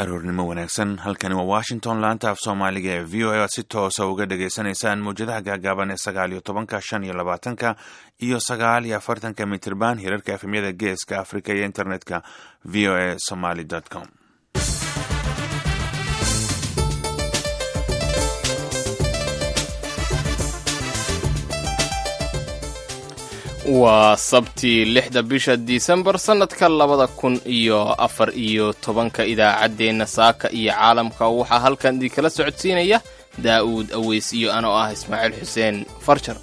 aroornimo wanaagsan halkani waa washington laanta af soomaaliga ee v o a aad si toosa uga dhagaysanaysaan mawjadaha gaagaaban ee sagaal iyo tobanka shan iyo labaatanka iyo sagaal iyo afartanka mitirban hirarka efemyada geeska africa iyo internetka v o a somaly com waa sabti lixda bisha disembar sannadka labada kun iyo afar iyo tobanka idaacaddeenna saaka iyo caalamka waxaa halkan idinkala socodsiinaya daa'uud aweys iyo anoo ah ismaaciil xuseen farjar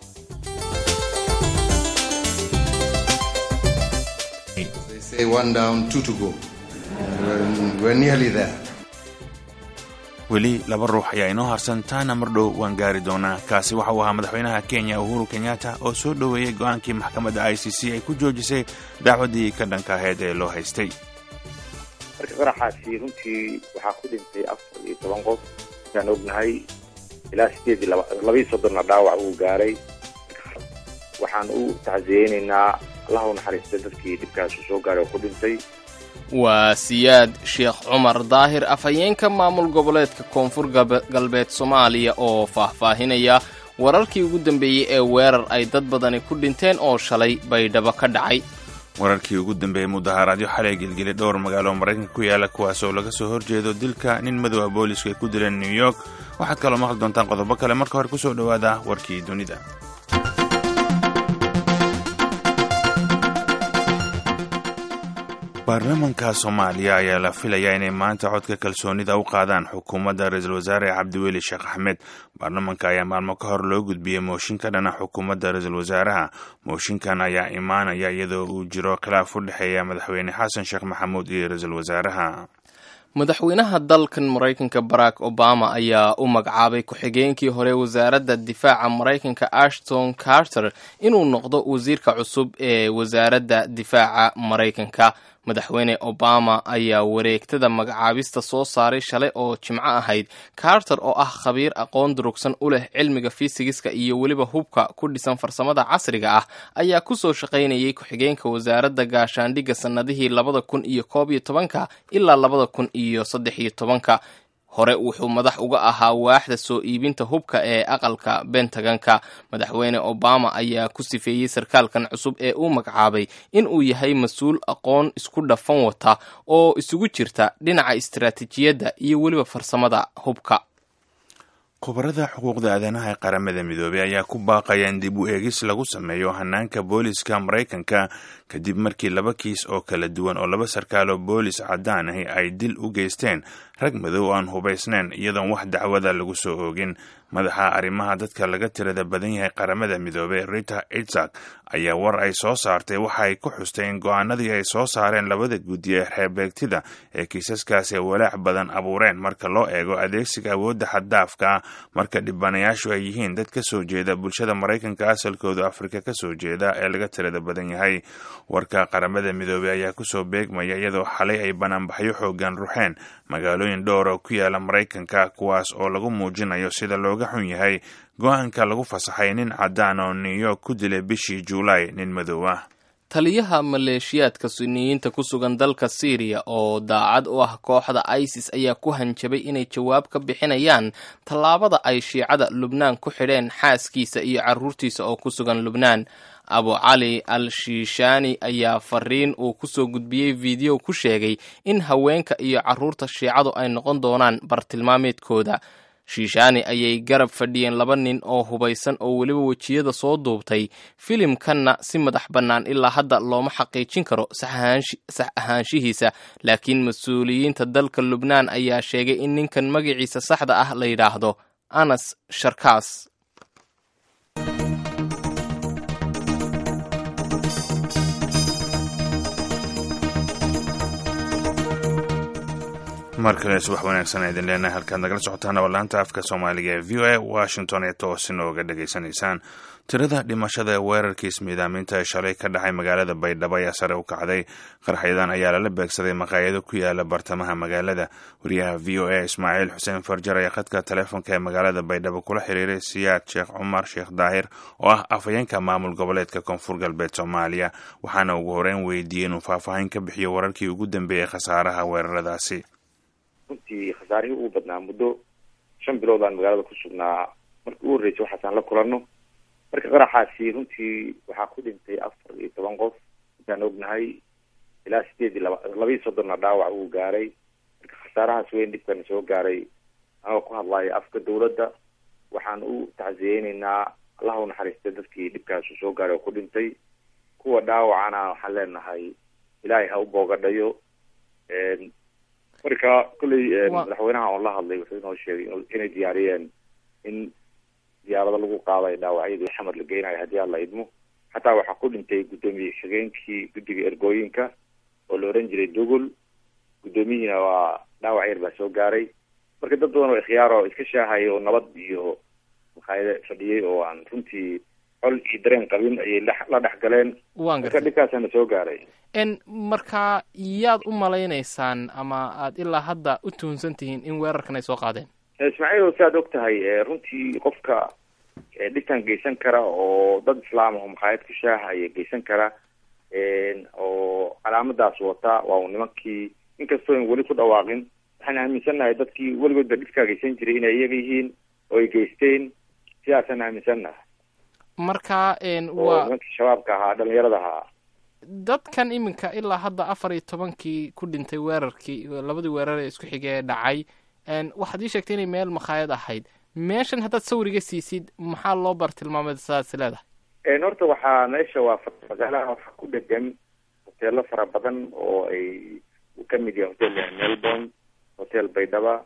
weli laba ruux ayaa inoo harsan taana mar dhow waan gaari doonaa kaasi waxa uu ahaa madaxweynaha kenya uhuru kenyatta oo soo dhoweeyey go'aankii maxkamadda i c c ay ku joojisay dacwaddii ka dhanka ahayd ee loo haystay marka qaraxaasi runtii waxaa ku dhintay afar iyo toban qof intaan ognahay ilaa sideed iyo labaiyo soddonna dhaawac uu gaaray waxaan u tacsiyeynaynaa allaha u naxariistay dadkii dhibkaasi soo gaaray oo ku dhintay waa siyaad sheekh cumar daahir afhayeenka maamul goboleedka koonfur galbeed soomaaliya oo faahfaahinaya wararkii ugu dambeeyey ee weerar ay dad badani ku dhinteen oo shalay baydhabo ka dhacay wararkii ugu dambeeyey mudaharaadyo xalay gelgelay dhowr magaalo maraykanka ku yaala kuwaas oo laga soo horjeedo dilka nin madowa boolisku ay ku dileen new york waxaad kaloo maqli doontaan qodobo kale marka hore kusoo dhowaada warkii dunida baarlamanka soomaaliya ayaa la filayaa inay maanta codka kalsoonida u qaadaan xukuumadda ra-iisul wasaare cabdiweli sheekh axmed baarlamanka ayaa maalmo ka hor loo gudbiyey mooshin ka dhana xukuumadda ra-iisul wasaaraha mooshinkan ayaa imaanaya iyadoo uu jiro khilaaf u dhexeeya madaxweyne xasan sheekh maxamuud iyo ra-iisul wasaaraha madaxweynaha dalkan maraykanka barack obama ayaa u magacaabay ku-xigeenkii hore wasaaradda difaaca maraykanka ashton carter inuu noqdo wasiirka cusub ee wasaaradda difaaca maraykanka madaxweyne obama ayaa wareegtada magacaabista soo saaray shalay oo jimco ahayd carter oo ah khabiir aqoon durugsan u leh cilmiga fisigiska iyo weliba hubka ku dhisan farsamada casriga ah ayaa kusoo shaqaynayay ku-xigeenka wasaaradda gaashaandhigga sannadihii labada kun iyo koob iyo tobanka ilaa labada kun iyo saddex iyo tobanka hore wuxuu madax uga ahaa waaxda soo iibinta hubka ee aqalka bentaganka madaxweyne obama ayaa ku sifeeyey sarkaalkan cusub ee uu magacaabay in uu yahay mas-uul aqoon isku dhafan wata oo isugu jirta dhinaca istaraatiijiyadda iyo weliba farsamada hubka khubarada xuquuqda aadanaha ee qaramada midoobey ayaa ku baaqaya in dib u eegis lagu sameeyo hanaanka booliska maraykanka kadib markii laba kiis oo kala duwan oo laba sarkaaloo boolis caddaan ahi ay dil u geysteen rag madow aan hubaysnayn iyadoon wax dacwada lagu soo oogin madaxa arrimaha dadka laga tirada badan yahay qaramada midoobey rita itzak ayaa war ay soo saartay waxa ay ku xustay in go-aanadii ay soo saareen labada guddi ee xeerbeegtida ee kiisaskaasi ay walaac badan abuureen marka loo eego adeegsiga awoodda xaddaafka ah marka dhibanayaashu ay yihiin dad ka soo jeeda bulshada maraykanka asalkooda afrika ka soo jeeda ee laga tirada badan yahay warka qaramada midoobey ayaa kusoo beegmaya iyadoo xalay ay banaanbaxyo xoogan ruxeen magaalooyin dhowr oo ku yaala maraykanka kuwaas oo lagu muujinayo sida looga xun yahay go-aanka lagu fasaxay nin caddaan oo new york ku dilay bishii juulaay nin madow ah taliyaha maleeshiyaadka suniyiinta ku sugan dalka syriya oo daacad u ah kooxda isis ayaa ku hanjabay inay jawaab ka bixinayaan tallaabada ay shiicada lubnaan ku xidheen xaaskiisa iyo carruurtiisa oo ku sugan lubnaan abu cali al shiishaani ayaa fariin uu kusoo gudbiyey fiideo ku sheegay in haweenka iyo carruurta shiicadu ay noqon doonaan bartilmaameedkooda shiishaani ayay garab fadhiyeen laba nin oo hubaysan oo weliba wejiyada soo duubtay filimkanna si madax bannaan ilaa hadda looma xaqiijin karo sax ahaanshihiisa laakiin mas-uuliyiinta dalka lubnaan ayaa sheegay in ninkan magaciisa saxda ah la yidhaahdo anas sharkaas mar kale subax wanaagsan idin leenahay halkaad nagala socotaan oo laanta afka soomaaliga ee v o a washington ee toos inooga dhegaysanaysaan tirada dhimashada ee weerarkiis miidaaminta ee shalay ka dhacay magaalada baydhabo ayaa sare u kacday qarxyadan ayaa lala beegsaday maqaayado ku yaala bartamaha magaalada wariyaha v o a ismaaciil xuseen farjar ayaa khadka taleefonka ee magaalada baydhabo kula xiriiray siyaad sheekh cumar sheekh daahir oo ah afhayeenka maamul goboleedka koonfur galbeed soomaaliya waxaana ugu horeyn weydiiyey inuu faahfaahin ka bixiyo wararkii ugu dambeeyey khasaaraha weeraradaasi runtii khasaarihii ugu badnaa muddo shan bilood aan magaalada ku sugnaa markii ugu horreysay waxaasaan la kulanno marka qaraxaasi runtii waxaa ku dhintay afar iyo toban qof intaan ognahay ilaa sideed iyo laba labaiyo soddonna dhaawac uu gaaray marka khasaarahaas weyn dhibkana soo gaaray anagoo ku hadlayo afka dawladda waxaan u tacsiyeyneynaa allaha u naxariistay dadkii dhibkaasu soo gaaray oo ku dhintay kuwa dhaawacana waxaan leenahay ilaahay ha u boogadhayo marka kolley madaxweynaha oon la hadlay wuxuu inoo sheegay inay diyaariyeen in diyaarado lagu qaaday dhaawacyadii xamar la geynayo haddii aan la idmo xataa waxaa ku dhintay guddoomiye xigeenkii guddiga ergooyinka oo la oran jiray dugul guddoomiyihiina waa dhaawac yar baa soo gaaray marka dad badan oo ikhyaar oo iska shaahaya oo nabad iyo maqaayado fadhiyey oo aan runtii col iyo dareen qabin ayay la dhex galeen waan marka gartay dhibkaasana soo gaaray n marka yaad u malaynaysaan ama aad ilaa hadda u tuhunsan tihiin in weerarkan ay soo qaadeen ismaaciil si aad og tahay runtii qofka dhibkan geysan kara oo dad islaam aho makhaayad ku shaahaya geysan kara oo calaamadaas wata waa uu nimankii inkastoo an weli ku dhawaaqin waxaan aaminsannahay dadkii weligoodba dhibkaa geysan jiray inay iyaga yihiin oo ay geysteen sidaasaan aaminsannahay marka oo waa nimankii shabaabka ahaa dhalinyarada ahaa dadkan iminka ilaa hadda afar iyo tobankii ku dhintay weerarkii labadii weerar ee isku xigay ee dhacay n waxaad ii sheegtay inay meel makhaayad ahayd meeshan haddaad sawiriga siisid maxaa loo bar tilmaamay saas leedahay horta waxaa meesha waa magaalaha waxaa ku dhegan hoteelo fara badan oo ay uu ka mid yahay hotel melbourne hotel baydhaba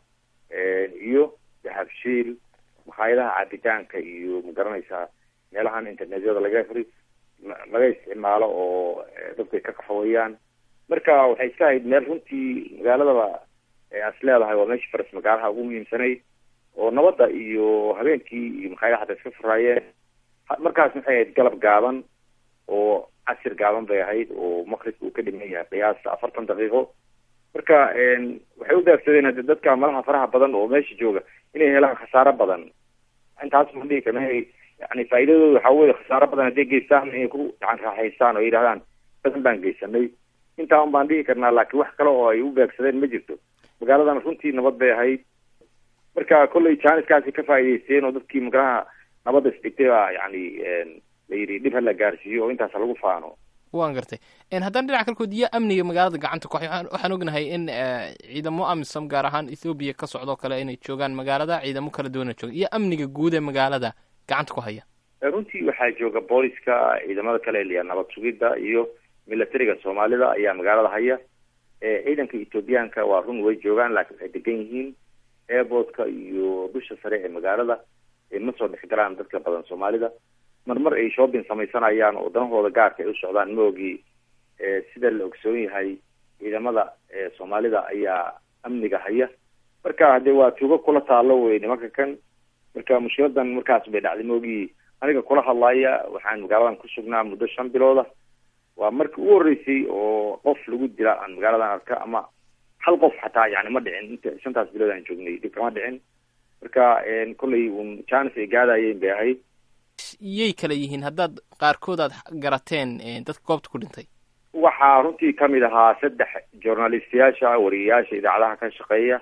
iyo dahabshiil makhaayadaha cabitaanka iyo magaranaysaa meelahan internetyada laga fri laga isticmaalo oo dadku ay ka qaxweeyaan marka waxay iska ahayd meel runtii magaaladaba as leedahay waa meesha faras magaalaha ugu muhiimsanay oo nabadda iyo habeenkii iyo makhaayadaha xataa iska furaayeen markaas waxay ahayd galab gaaban oo casir gaaban bay ahayd oo maqribka uu ka dhiman yahay qiyaasta afartan daqiiqo marka waxay u daagsadeen hade dadka malaha faraha badan oo meesha jooga inay helaan khasaaro badan intaas ma dhihi karna yani faa'iidadooda waxaa weye khasaaro badan hadday geystaan inay ku gacan raaxaystaan oo yidhahdaan badan baan geysanay intaa un baan dhihi karnaa laakiin wax kale oo ay u beegsadeen ma jirto magaaladan runtii nabad bay ahayd marka kolley janiskaasi ka faa'iideysteen oo dadkii magalaha nabadda isdhigtay baa yani la yidhi dhib hala gaarsiiyo oo intaas lagu faano waan gartay haddana dhinaca kalkood iyo amniga magaalada gacanta ku haya waxaan ognahay in ciidamo amisom gaar ahaan ethoobiya ka socdoo kale inay joogaan magaalada ciidamo kala duwana jooga iyo amniga guud ee magaalada gacanta ku haya runtii waxaa jooga booliska ciidamada kale liya nabad sugidda iyo militariga soomaalida ayaa magaalada haya ciidanka ethoobiyaanka waa run way joogaan laakiin waxay degan yihiin airportka iyo dusha sare ee magaalada ma soo dhex galaan dadka badan soomaalida marmar ay shopping samaysanayaan oo danahooda gaarka ay u socdaan ma ogi sida la ogsoon yahay ciidamada soomaalida ayaa amniga haya marka hadee waa tuugo kula taalo wey nimanka kan marka mushkiladan markaas bay dhacday ma ogi aniga kula hadlaya waxaan magaaladan ku sugnaa muddo shan bilooda waa markii ugu horreysay oo qof lagu dila aan magaaladan arka ama hal qof xataa yani ma dhicin inta shantaas bilood aan joognay dhib kama dhicin marka kolley un janis ay gaadayeen bay ahayd yay kala yihiin haddaad qaarkood aad garateen dadka goobta ku dhintay waxaa runtii kamid ahaa saddex journalistiyaasha wariyayaasha idaacadaha ka shaqeeya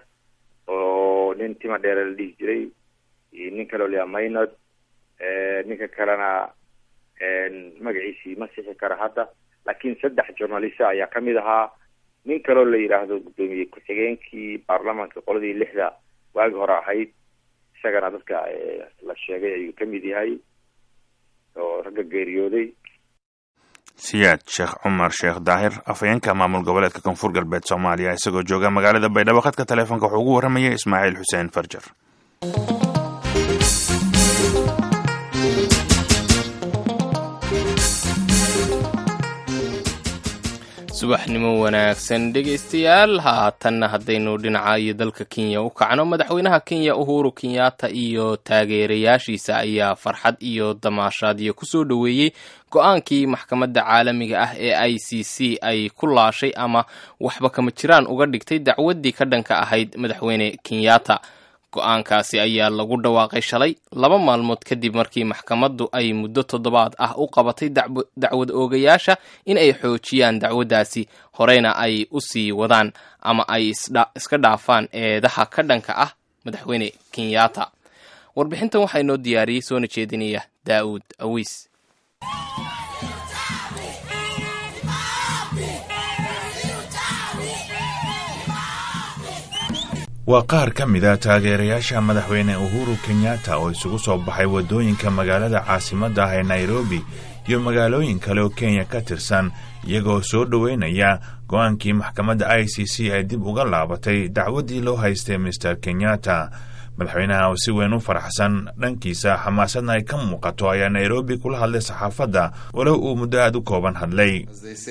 oo nin tima dheere la dhihi jiray iyo nin kaleo layaa maynod ninka kalena magaciisii ma sixi kara hadda laakiin saddex journalista ayaa kamid ahaa nin kaloo la yidhaahdo guddoomiye ku-xigeenkii baarlamaanka qoladii lixda waagi hore ahayd isagana dadka la sheegay ayuu kamid yahay oo ragga geeriyooday siyaad sheekh cumar sheekh daahir afhayeenka maamul goboleedka koonfur galbeed soomaaliya isagoo jooga magaalada baydhabo khadka taleefonka wuxuu ugu warramayay ismaaciil xuseen farjar subaxnimo wanaagsan dhegaystayaal haatanna haddaynu dhinaca iyo dalka kenya u kacno madaxweynaha kenya uhuru kenyatta iyo taageerayaashiisa ayaa farxad iyo damaashaadyo kusoo dhoweeyey go-aankii maxkamadda caalamiga ah ee i c c ay ku laashay ama waxba kama jiraan uga dhigtay dacwaddii ka dhanka ahayd madaxweyne kenyatta go-aankaasi ayaa lagu dhawaaqay shalay laba maalmood kadib markii maxkamaddu ay muddo toddobaad ah u qabatay dacwad oogayaasha in ay xoojiyaan dacwaddaasi horeyna ay u sii wadaan ama ay iska dhaafaan eedaha ka dhanka ah madaxweyne kenyatta warbixintan waxaa inoo diyaariyey soona jeedinaya daa'uud awiis waa qaar ka mid a taageerayaasha madaxweyne uhuru kenyatta oo isugu soo baxay waddooyinka magaalada caasimadda ah ee nairobi iyo magaalooyin kale oo kenya ka tirsan iyagoo soo dhoweynaya go-aankii maxkamadda i c c ay dib uga laabatay dacwaddii loo haystay mister kenyatta madaxweynaha oo si weyn u faraxsan dhankiisa xamaasadna ay ka muuqato ayaa nairobi kula hadlay saxaafadda walow uu muddo aad u kooban hadlay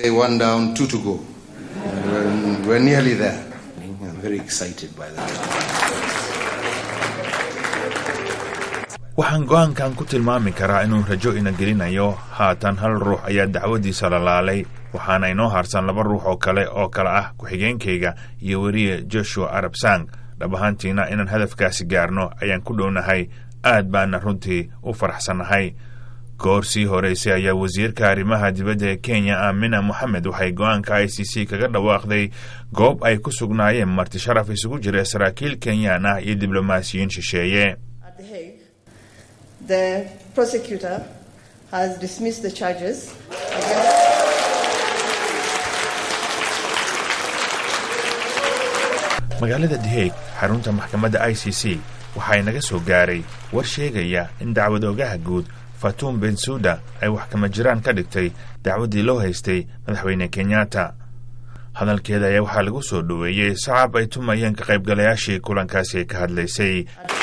waxaan go-aankan ku tilmaami karaa inuu rajo ina gelinayo haatan hal ruux ayaa dacwaddiisa lalaalay waxaana inoo harsan laba ruux oo kale oo kale ah ku-xigeenkayga iyo weriye joshua arab sang dhab ahaantiina inaan hadafkaasi gaarno ayaan ku dhownahay aad baana runtii u faraxsannahay goor sii horeysay ayaa wasiirka arrimaha dibadda ee kenya aamina moxamed waxay go-aanka i c c kaga dhawaaqday goob ay ku sugnaayeen marti sharaf isugu jira saraakiil kenyaan ah iyo diblomaasiyiin shisheeye magaalada deheg xarunta maxkamadda i c c waxaa naga soo gaaray war sheegaya in dacwad ogaha guud fatuum bensuda ay wax kama jiraan ka dhigtay dacwaddii loo haystay madaxweyne kenyatta hadalkeeda ayaa waxaa lagu soo dhoweeyey sacab ay tumayeen ka qaybgalayaashii kulankaasi ay ka hadlaysay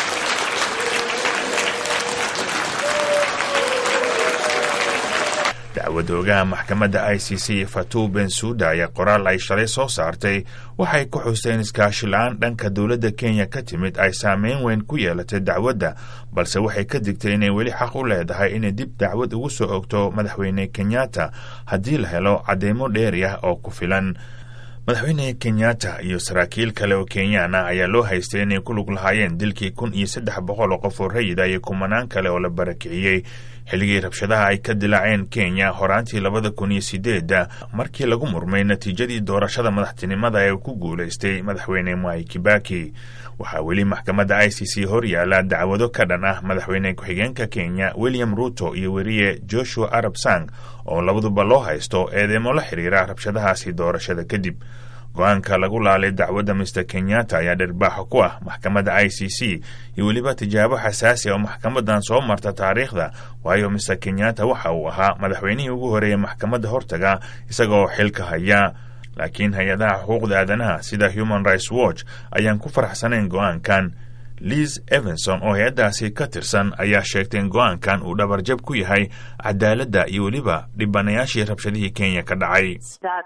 dacwad oogaha maxkamadda i c c fatuu bensuda ayaa qoraal ay shalay soo saartay waxay ku xusteen iskaashi la-aan dhanka dowladda kenya ka timid ay saameyn weyn ku yeelatay dacwadda balse waxay ka digtay inay weli xaq u leedahay inay dib dacwad ugu soo ogto madaxweyne kenyatta haddii la helo cadeymo dheeri ah oo ku filan madaxweyne kenyatta iyo saraakiil kale oo kenyaan ah ayaa loo haystay inay ku lug lahaayeen dilkii kun iyo saddex boqol oo qof oo rayida iyo kumanaan kale oo la barakiciyey xilligii rabshadaha ay ka dilaaceen kenya horaantii labada kun iyo sideedda markii lagu murmay natiijadii doorashada madaxtinimada ee ku guulaystay madaxweyne mwai kibaki waxaa weli maxkamadda i c c hor yaala dacwado ka dhan ah madaxweyne ku-xigeenka kenya william ruto iyo weriye joshua arab sang oo labaduba loo haysto eedeemo la xiriira rabshadahaasi doorashada kadib go-aanka lagu laalay dacwadda mister kenyatta ayaa dhirbaaxo ku ah maxkamadda i c c iyo weliba tijaabo xasaasi oo maxkamadan soo marta taariikhda waayo mister kenyatta waxa uu ahaa madaxweynihii ugu horeeyey maxkamadda hortaga isagaoo xilka haya laakiin hay-adaha xuquuqda aadanaha sida human rights watch ayaan ku faraxsanayn go-aankan liz evanson oo hay-addaasi ka tirsan ayaa sheegtay in go-aankan uu dhabarjab ku yahay cadaaladda iyo weliba dhibanayaashii rabshadihii kenya ka dhacay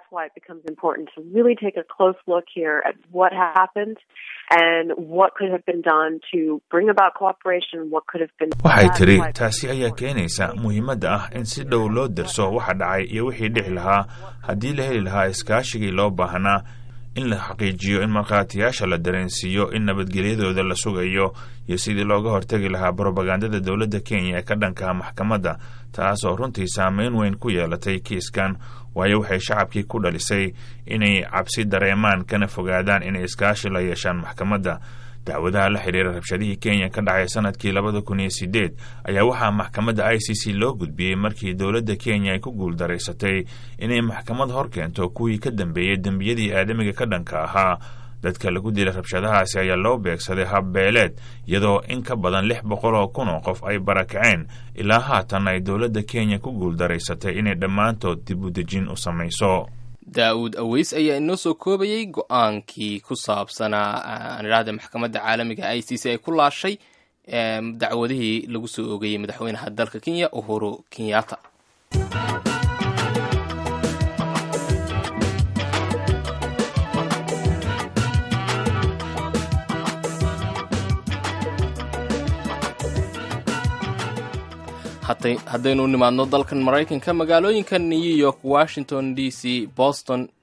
waxay tidhi taasi ayaa keenaysa muhiimadda ah in si dhow loo darso waxa dhacay iyo wixii dhici lahaa haddii la heli lahaa iskaashigii loo baahnaa in la xaqiijiyo in markhaatiyaasha la dareensiiyo in nabadgelyadooda la sugayo iyo sidii looga hortegi lahaa brobagandada dowladda kenya ee ka dhankaha maxkamadda taas oo runtii saameyn weyn ku yeelatay kiiskan waayo waxay shacabkii ku dhalisay inay cabsi dareemaan kana fogaadaan inay iskaashi la yeeshaan maxkamadda dacwadaha la xiriira rabshadihii kenya ka dhacay sanadkii labada kun iyo sideed ayaa waxaa maxkamadda i c c loo gudbiyey markii dowladda kenya ay ku guuldaraysatay inay maxkamad hor keento kuwii ka dambeeyey dembiyadii aadamiga ka dhanka ahaa dadka lagu dilay rabshadahaasi ayaa loo beegsaday habbeeleed iyadoo in ka badan lix boqol oo kun oo qof ay barakaceen ilaa haatan ay dowladda kenya ku guuldaraysatay inay dhammaantood dib u dejin u samayso daa'uud aweys ayaa inoo soo koobayey go-aankii ku saabsanaa aan idhahda maxkamadda caalamiga i c c ay ku laashay dacwadihii lagu soo ogeeyey madaxweynaha dalka kenya uhuru kenyatta haddaynu nimaadno dalkan maraykanka magaalooyinka new york washington d c boston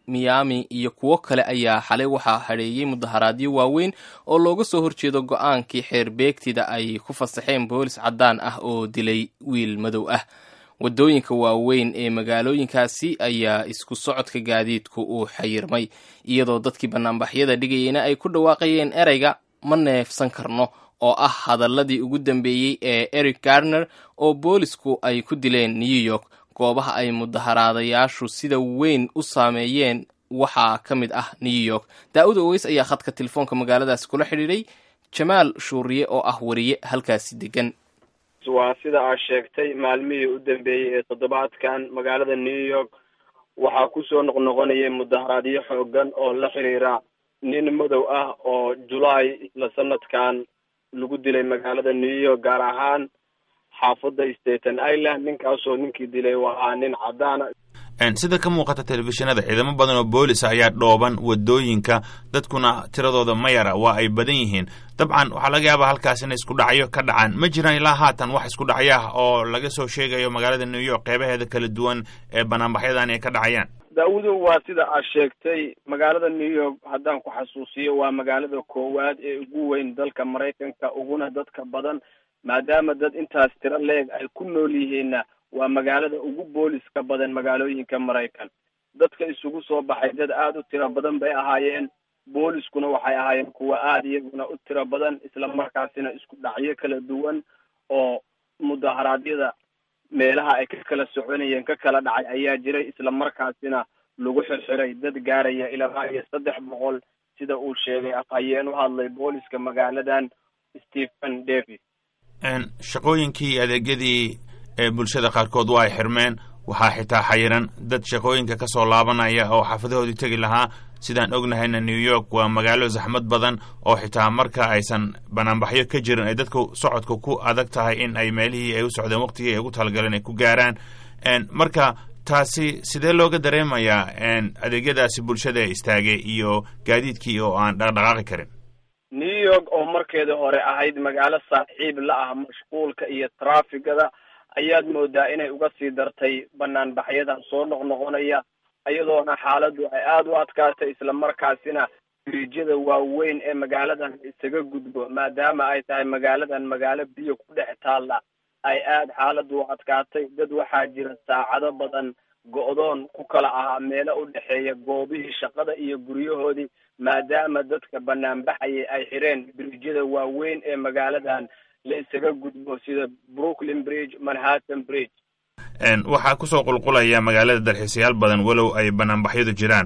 miami iyo kuwo kale ayaa xalay waxaa hadheeyey mudaharaadyo waaweyn oo looga soo horjeedo go-aankii xeer beegtida ay ku fasaxeen boolis caddaan ah oo dilay wiil madow ah waddooyinka waaweyn ee magaalooyinkaasi ayaa isku socodka gaadiidku uu xayirmay iyadoo dadkii bannaanbaxyada dhigayeyna ay ku dhawaaqayeen ereyga ma neefsan karno oo ah hadaladii ugu dambeeyey ee eric garner oo boolisku ay ku dileen new york goobaha ay mudaharaadayaashu sida weyn u saameeyeen waxaa ka mid ah new york daa-ud oweys ayaa khadka telefoonka magaaladaasi kula xidhiidhay jamaal shuuriye oo ah wariye halkaasi degan waa sida aad sheegtay maalmihii u dambeeyey ee toddobaadkan magaalada new york waxaa kusoo noqnoqonayay mudaharaadyo xoogan oo la xiriira nin madow ah oo julaay isla sanadkan lagu dilay magaalada new york gaar ahaan xaafadda staten island ninkaasoo ninkii dilay waa nin caddaana sida ka muuqata telefishinada ciidamo badan oo boolisa ayaa dhooban wadooyinka dadkuna tiradooda ma yara waa ay badan yihiin dabcan waxaa laga yaabaa halkaas inay isku dhacyo ka dhacaan ma jiraan ilaa haatan wax isku dhacyo ah oo laga soo sheegayo magaalada new york qeybaheeda kala duwan ee banaanbaxyadan ay ka dhacayaan daawudu waa sida aad sheegtay magaalada new york haddaan ku xasuusiyo waa magaalada koowaad ee ugu weyn dalka maraykanka uguna dadka badan maadaama dad intaas tiro leeg ay ku nool yihiinna waa magaalada ugu booliska badan magaalooyinka maraykan dadka isugu soo baxay dad aada u tiro badan bay ahaayeen booliskuna waxay ahaayeen kuwa aada iyaguna u tiro badan isla markaasina isku dhacyo kala duwan oo mudaharaadyada meelaha ay ka kala soconayeen ka kala dhacay ayaa jiray isla markaasina lagu xirxiray dad gaaraya ilaa iyo saddex boqol sida uu sheegay afhayeen u hadlay booliska magaaladan stephen davis shaqooyinkii iyo adeegyadii ee bulshada qaarkood waa ay xirmeen waxaa xitaa xayiran dad shaqooyinka ka soo laabanaya oo xaafadahoodii tegi lahaa sidaan ognahayna new york waa magaalo zaxmad badan oo xitaa marka aysan banaanbaxyo ka jirin ay dadku socodka ku adag tahay in ay meelihii ay u socdeen waqtigii ay ugu talagaleen ay ku gaaraan marka taasi sidee looga dareemayaa adeegyadaasi bulshada ee istaagay iyo gaadiidkii oo aan dhaqdhaqaaqi karin new york oo markeeda hore ahayd magaalo saaxiib la ah mashquulka iyo traafigada ayaad moodaa inay uga sii dartay banaanbaxyadan soo noqnoqonaya iyadoona xaaladdu ay aada u adkaatay isla markaasina biriijyada waaweyn ee magaaladan isaga gudbo maadaama ay tahay magaaladan magaalo biyo ku dhex taalla ay aada xaaladdu u adkaatay dad waxaa jira saacado badan go-doon ku kala ahaa meelo u dhexeeya goobihii shaqada iyo guryahoodii maadaama dadka banaanbaxayay ay xireen biriijyada waaweyn ee magaaladan la isaga gudbo sida brooklyn bridge manhattan bridge waxaa kusoo qulqulaya magaalada dalxiisayaal badan walow ay banaanbaxyadu jiraan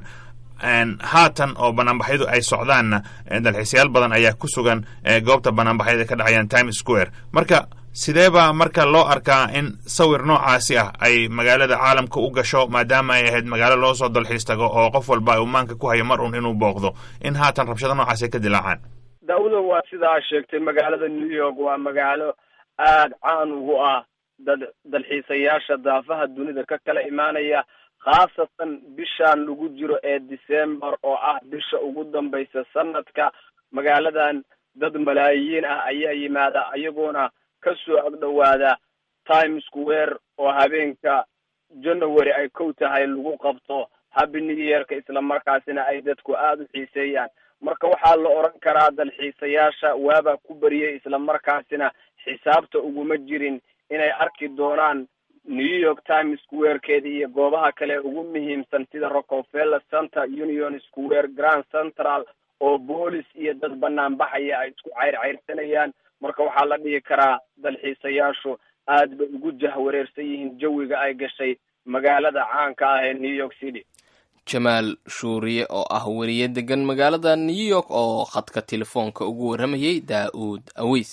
haatan oo banaanbaxyadu ay socdaanna dalxiisayaal badan ayaa ku sugan goobta banaanbaxyada ka dhacayaan times square marka sidee baa marka loo arkaa in sawir noocaasi ah ay magaalada caalamka u gasho maadaama ay ahayd magaalo loo soo dalxiis tago oo qof walba uu maanka ku hayo mar un inuu booqdo in haatan rabshado noocaasi ay ka dilaacaan daawudo waa sidaa sheegtay magaalada new york waa magaalo aada caan ugu ah dad dalxiisayaasha daafaha dunida ka kala imaanaya khaasatan bishaan lagu jiro ee december oo ah bisha ugu dambaysa sanadka magaaladan dad malaayiin ah ayaa yimaada iyagoona kasoo agdhowaada times square oo habeenka january ay kow tahay lagu qabto happy new yearka isla markaasina ay dadku aada u xiiseeyaan marka waxaa la odhan karaa dalxiisayaasha waabaa ku bariyey isla markaasina xisaabta uguma jirin inay arki doonaan new york times squarekeeda iyo goobaha kale ugu muhiimsan sida rockefeller center union square grand central oo boolis iyo dad banaanbaxaya ay isku cayrcayrsanayaan marka waxaa la dhihi karaa dalxiisayaashu aad bay ugu jahwareersan yihiin jawiga ay gashay magaalada caanka ah ee new york city jamaal shuuriye oo ah weriye degan magaalada new york oo khadka telefoonka ugu warramayay daa-uud aweys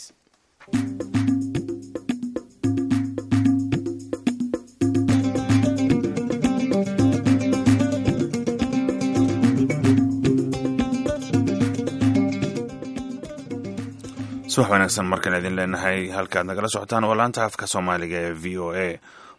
subax wanaagsan markaan idin leenahay halkaad nagala socotaan waa laanta afka soomaaliga ee v o a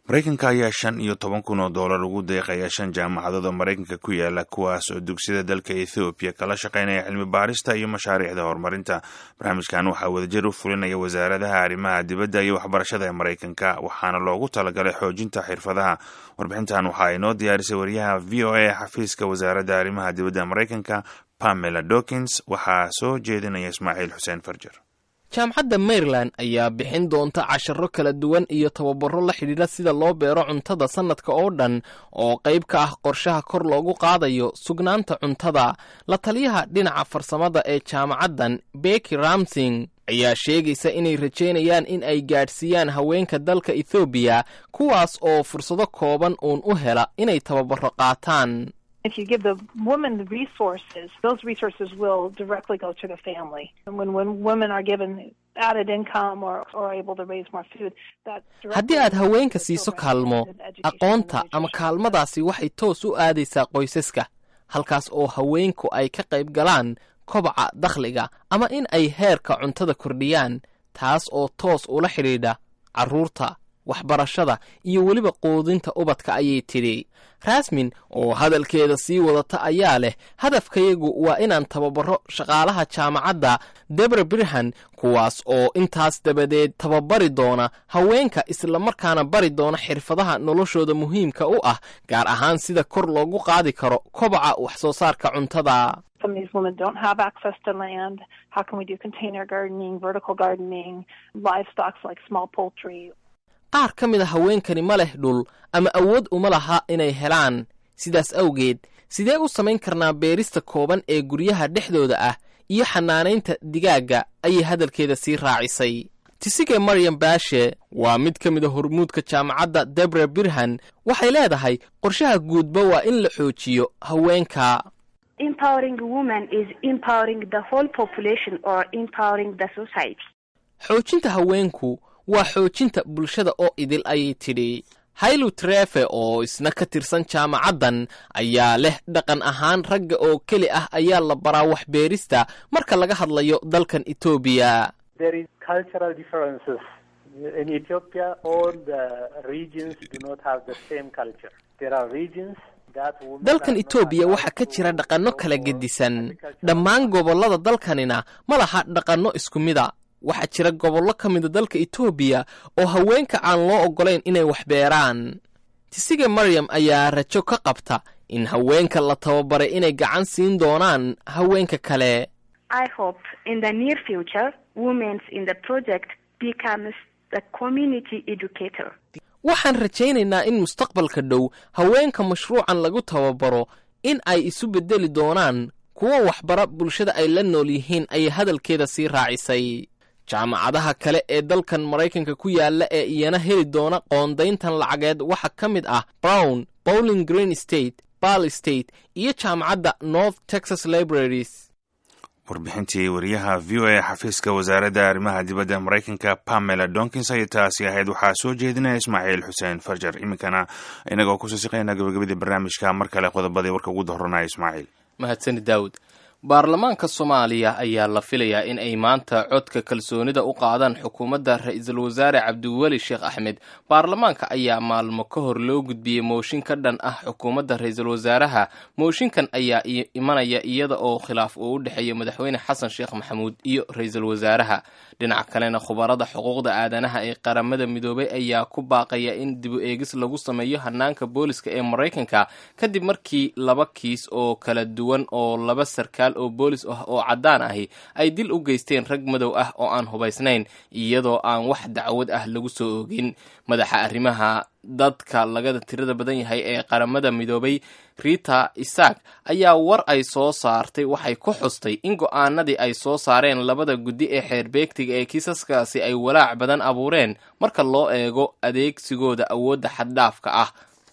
maraykanka ayaa shan iyo toban kun oo doolar ugu deeqaya shan jaamacadood oo maraykanka ku yaala kuwaas oo dugsiyada dalka ethoobiya kala shaqaynaya cilmi baarista iyo mashaariicda horumarinta barnaamijkan waxaa wadajir u fulinaya wasaaradaha arrimaha dibadda iyo waxbarashada ee maraykanka waxaana loogu talagalay xoojinta xirfadaha warbixintan waxaa inoo diyaarisay wariyaha v o a xafiiska wasaaradda arrimaha dibadda maraykanka pamela dokins waxaa soo jeedinaya ismaaciil xuseen farjer jaamacadda maryland ayaa bixin doonta casharo kala duwan iyo tababaro la xidhiidha sida loo beero cuntada sannadka oo dhan oo qayb ka ah qorshaha kor loogu qaadayo sugnaanta cuntada la taliyaha dhinaca farsamada ee jaamacaddan beki ramsing ayaa sheegaysa inay rajaynayaan in ay gaadhsiiyaan haweenka dalka ethoobiya kuwaas oo fursado kooban uun u hela inay tababaro qaataan If you give the woman the resources, those resources will directly go to the family. And when, when women are given added income or, or able to raise more food, that haddii aad haweenka siiso kaalmo aqoonta ama kaalmadaasi waxay toos u aadaysaa qoysaska halkaas oo haweenku ay ka qayb galaan kobaca dakhliga ama in ay heerka cuntada kordhiyaan taas oo toos ula xidhiidha carruurta waxbarashada iyo weliba quudinta ubadka ayay tidhi rasmin oo hadalkeeda sii wadata ayaa leh hadafkayagu waa inaan tababaro shaqaalaha jaamacadda debra birhan kuwaas oo intaas dabadeed tababari doona haweenka islamarkaana bari doona xirfadaha noloshooda muhiimka u ah gaar ahaan sida kor loogu qaadi karo kobaca wax soo saarka cuntada some of these women don't have access to land. How can we do container gardening, vertical gardening, livestock like small poultry? qaar ka mid a haweenkani ma leh dhul ama awood uma laha inay helaan sidaas awgeed sidee u samayn karnaa beerista kooban ee guryaha dhexdooda ah iyo xanaanaynta digaagga ayay hadalkeeda sii raacisay tisige maryam baashe waa mid ka mid a hormuudka jaamacadda debra birhan waxay leedahay qorshaha guudba waa in la xoojiyo haweenka xoojinta haweenku waa xoojinta bulshada oo idil ayay tidhi haylu trefe oo isna ka tirsan jaamacaddan ayaa leh dhaqan ahaan ragga oo keli ah ayaa la baraa waxbeerista marka laga hadlayo dalkan etoobiya dalkan etoobiya waxaa ka jira dhaqanno kala gedisan dhammaan gobollada dalkanina ma laha dhaqanno isku mida waxaa jira gobollo ka mida dalka etoobiya oo haweenka aan loo oggolayn inay wax beeraan tisige maryam ayaa rajo ka qabta in haweenka la tababaray inay gacan siin doonaan haweenka kale waxaan rajaynaynaa in mustaqbalka dhow haweenka mashruucan lagu tababaro in ay isu beddeli doonaan kuwa waxbara bulshada ay la nool yihiin ayay hadalkeeda sii raacisay jaamacadaha kale ee dalkan maraykanka ku yaalla ee iyana heli doona qoondayntan lacageed waxaa ka mid ah brown bowling green state bal state iyo jaamacadda north texas libraries warbixintii wariyaha v o a xafiiska wasaaradda arrimaha dibadda maraykanka pamela donkins ayay taasi ahayd waxaa soo jeedinaya ismaaciil xuseen farjar iminkana inagoo kusoo siqaynaa gabagabadii barnaamijka mar kale qodobadii warka ugu dohoranaya ismaaciil mahadsani daawud baarlamaanka soomaaliya ayaa la filayaa in ay maanta codka kalsoonida u qaadaan xukuumadda ra-iisul wasaare cabdiweli sheekh axmed baarlamaanka ayaa maalmo ka hor loo gudbiyey mooshin ka dhan ah xukuumadda ra-iisul wasaaraha mooshinkan ayaa imanaya iyada oo khilaaf uu u dhexeeya madaxweyne xasan sheekh maxamuud iyo ra-iisul wasaaraha dhinaca kalena khubarada xuquuqda aadanaha ee qaramada midoobay ayaa ku baaqaya in dibu eegis lagu sameeyo hanaanka booliska ee maraykanka kadib markii laba kiis oo kala duwan oo laba sarkaal oo boolis ah oo caddaan ahi ay dil u geysteen rag madow ah oo aan hubaysnayn iyadoo aan wax dacwad ah lagu soo oogin madaxa arrimaha dadka lagada tirada badan yahay ee qaramada midoobay rita isaak ayaa war ay soo saartay waxay ku xustay in go-aanadii ay soo saareen labada guddi ee xeerbeegtiga ee kiisaskaasi ay walaac badan abuureen marka loo eego adeegsigooda awoodda xaddhaafka ah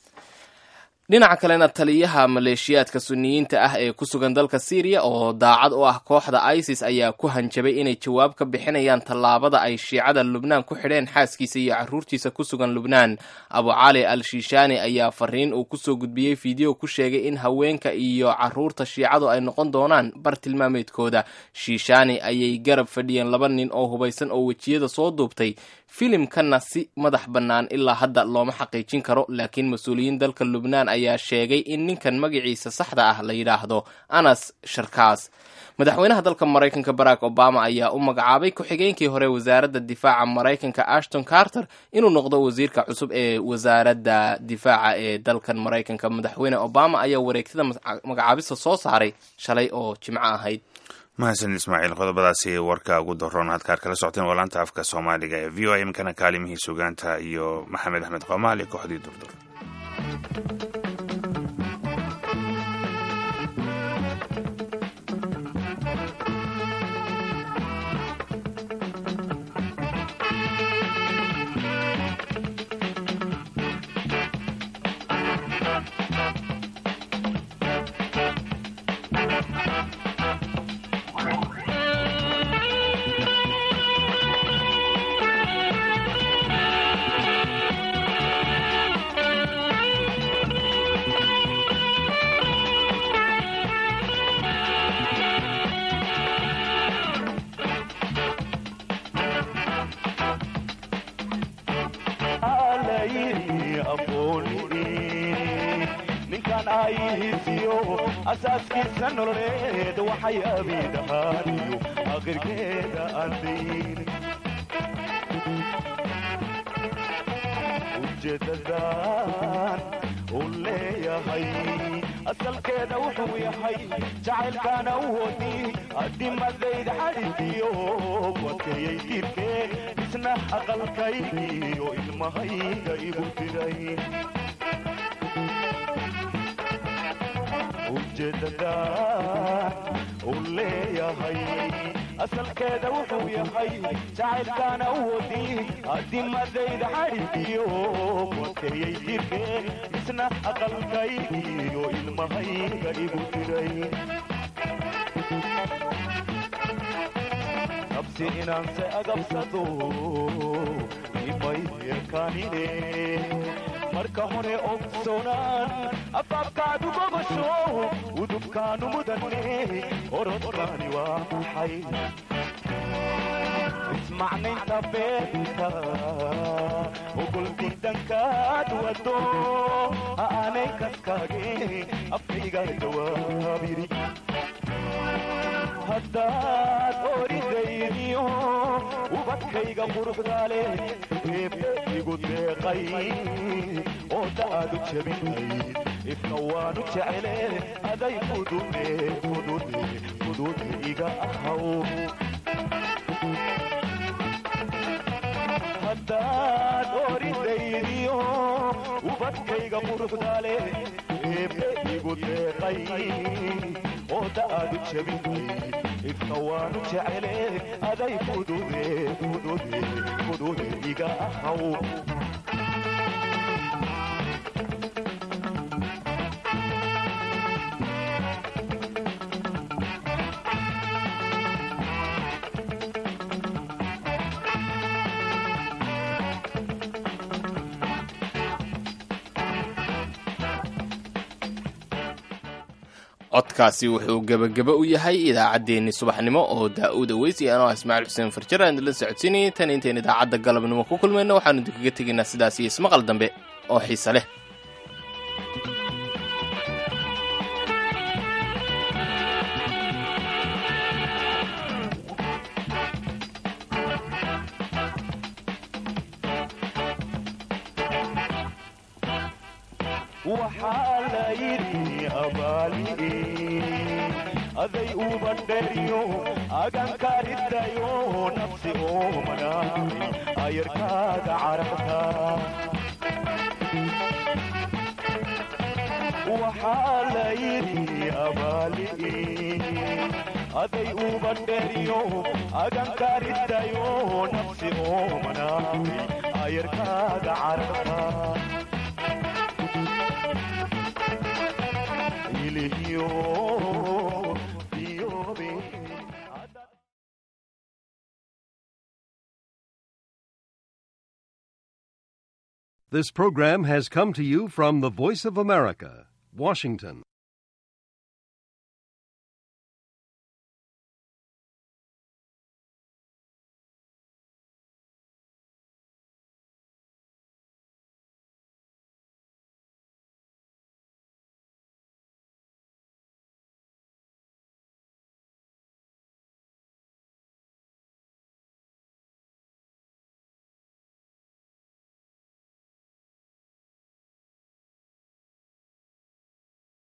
dhinaca kalena taliyaha maleeshiyaadka suniyiinta ah ee ku sugan dalka syriya oo daacad u ah kooxda isis ayaa ku hanjabay inay jawaab ka bixinayaan tallaabada ay shiicada lubnaan ku xidheen xaaskiisa iyo carruurtiisa ku sugan lubnaan abu cali al shiishaani ayaa fariin uu kusoo gudbiyey fiideo ku sheegay in haweenka iyo carruurta shiicadu ay noqon doonaan bartilmaameedkooda shiishaani ayay garab fadhiyeen laba nin oo hubaysan oo wejiyada soo duubtay filimkanna si madax bannaan ilaa hadda looma xaqiijin karo laakiin mas-uuliyiin dalka lubnaan ayaa sheegay in ninkan magaciisa saxda ah la yidhaahdo anas sharkaas madaxweynaha dalka maraykanka barack obama ayaa u magacaabay ku-xigeenkii hore wasaaradda difaaca maraykanka ashton carter inuu noqdo wasiirka cusub ee wasaaradda difaaca ee dalkan maraykanka madaxweyne obama ayaa wareegtada magacaabista soo saaray shalay oo jimco ahayd mahadsan ismaaciil qodobadaasi warka ugu daroon hadkaad kala socoteen waa laanta afka soomaaliga ee v o a imkana kaalimihii sugaanta iyo maxamed axmed qoomaal iyo kooxdii durdur asaaskiisa nololeed waxay abiidhahaaniyo aqirkeeda aandayn ujeedadan u leeyahay asalkeeda wuxuu yahay jacaylkaana u wadi adimadayda xadhigiyo wateeyay diirkee isna aqalkaygiyo ilmahayga igu diray ujeedada u leeyahay asalkeeda wuxuu yahay jacaylkaana u wadi adimadayda xadhigiyo wateeyay diirkee isna aqalkaygiyo ilmahayga igu diray absi inaanse agabsado imay erkaanine marka hore ogsoonaan afaafkaadu gogosho udubkaanu mudane orodkaani waa maxay ismacnaynta beenta ogol diidankaad wado ha aanay kaskaage afkayga jawaabiri haddaad oridaydiyo ubadkayga quruxdaale eebbe igu deeqay oo da'aadu jabinayd ifka waanu jecele aday fudude fudude fudude iga ahaw haddaad oridaydiyo ubadkayga quruxdaale eebbe igu deeqay oo da'aadu jabinayd ifka waanu jecele aday fudude fudude fudude iga ahaw codkaasi wuxuu gebageba u yahay idaacaddeenni subaxnimo oo daa'uud aweys iyo anoo ismaaciil xuseen farjare aan idinla socodsiinayay tan intayn idaacadda galabnimo ku kulmayno waxaanu idinkaga tegaynaa sidaas iyo ismaqal dambe oo xiise leh waxaa la yidhi abaali aday ubadheriyo agankaridayo nafsi oomana ayarkaaga carabta waxaa la yidhi abaali aday ubadheriyo agankaridayo nafsi oomana ayarkaaga carabta This program has come to you from the Voice of America, Washington.